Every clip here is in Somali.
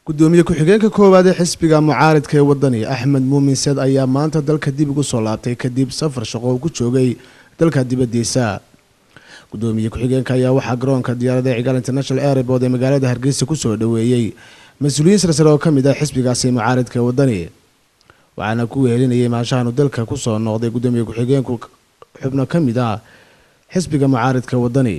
gudoomiye ku-xigeenka koowaad ee xisbiga mucaaridka ee wadani axmed muumin seed ayaa maanta dalka dib ugu soo laabtay kadib safar shaqo uu ku joogay dalka dibadiisa gudoomiye ku-xigeenka ayaa waxaa garoonka diyaarada cigaal international airport ee magaalada hargeysa kusoo dhaweeyey mas-uuliyiin sarsare oo ka mid ah xisbigaasi mucaaridka ee wadani waxaana ku wehelinayay maashahanu dalka kusoo noqday gudoomiye ku-xigeenku xubno ka mid ah xisbiga mucaaridka wadani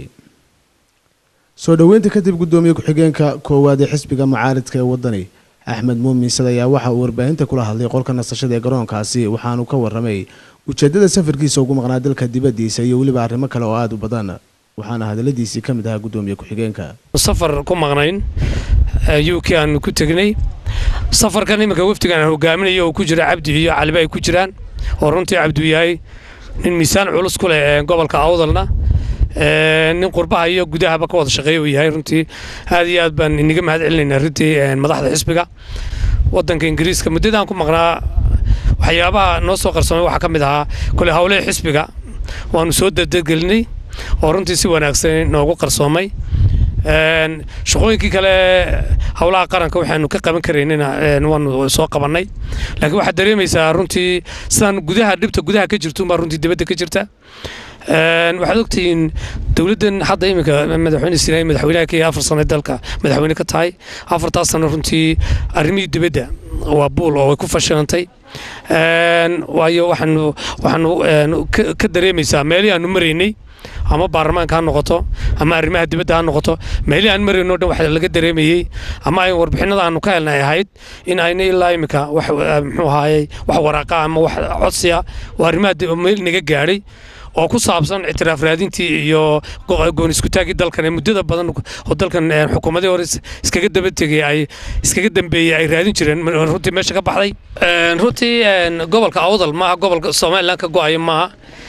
soo dhoweynta kadib gudoomiye ku-xigeenka koowaad ee xisbiga mucaaridka ee wadani axmed muumin sad ayaa waxa uu warbaahinta kula hadlay qolka nasashada ee garoonkaasi waxaanu ka waramay ujeedada safarkiisa ugu maqnaa dalka dibadiisa iyo weliba arrimo kale oo aada u badan waxaana hadaladiisii ka mid ahaa gudoomiye ku-xigeenka safar ku maqnayn u k aanu ku tegnay safarkan iminka wafdigan aan hogaaminayo oo ku jira cabdi iyo caliba ay ku jiraan oo runtii cabdiu yahay nin miisaan culus ku leh gobolka awdalna nin qurbaha iyo gudahaba ka wada shaqeeya uu yahay runtii aad iyo aad baan iniga mahad celinaynaa runtii madaxda xisbiga wadanka ingiriiska muddadaan ku maqnaa waxyaabaha noo soo qarsoomay waxaa ka mid ahaa kole howlihii xisbiga waanu soo dardargelinay oo runtii si wanaagsan noogu qarsoomay shaqooyinkii kale howlaha qaranka waxaanu ka qaban karaynina waanu soo qabannay laakiin waxaad dareemaysaa runtii sidaan gudaha dhibta gudaha ka jirto unbaa runtii dibadda ka jirta waxaad ogtihiin dowladdan hadda iminka madaxweyne sinaayi madaxweynaha ka afar sano dalka madaxweyne ka tahay afartaas sano runtii arrimihii dibadda waa buul oo way ku fashilantay waayo waxaanu waxaanu ka dareemaysaa meelihii aanu maraynay ama baarlamaanka ha noqoto ama arrimaha dibadda ha noqoto meelihii aan marayno dhan waxa laga dareemayey ama ay warbixinada aanu ka helnay ahayd in ayna ilaa iminka wax muxuu ahaayey wax waraaqa ama wax codsiya oo arrimaha meel naga gaadhay oo ku saabsan ictiraaf raadintii iyo goon iskutaagii dalkan ee muddada badan oo dalkan xukuumadii hore iskaga daba tegay ay iskaga dambeeyey ay raadin jireen runtii meesha ka baxday runtii gobolka awdal maaha gobolka somaliland ka go-aya maaha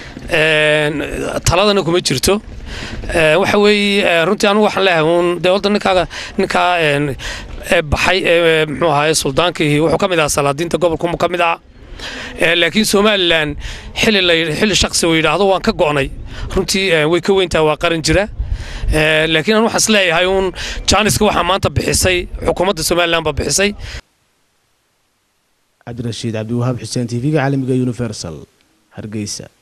taladana kuma jirto waxa weeye runtii anigu waxaan leeyahay uun dee wadda ninkaaga ninkaa baxay ee muxuu ahaye suldaankii wuxuu ka mid ahaa salaadiinta gobolka ka mid ahaa laakiin somalilan xilli shaqsi uu yidhaahdo waan ka go'nay runtii way ka weyntaha waa qaran jira laakiin aan waxaan isleeyahay uun jaaniska waxaa maanta bixisay xukuumadda somalilan baa bixisay cabdirashiid cabdiwahaab xuseen t v-ga caalamiga universal hargeysa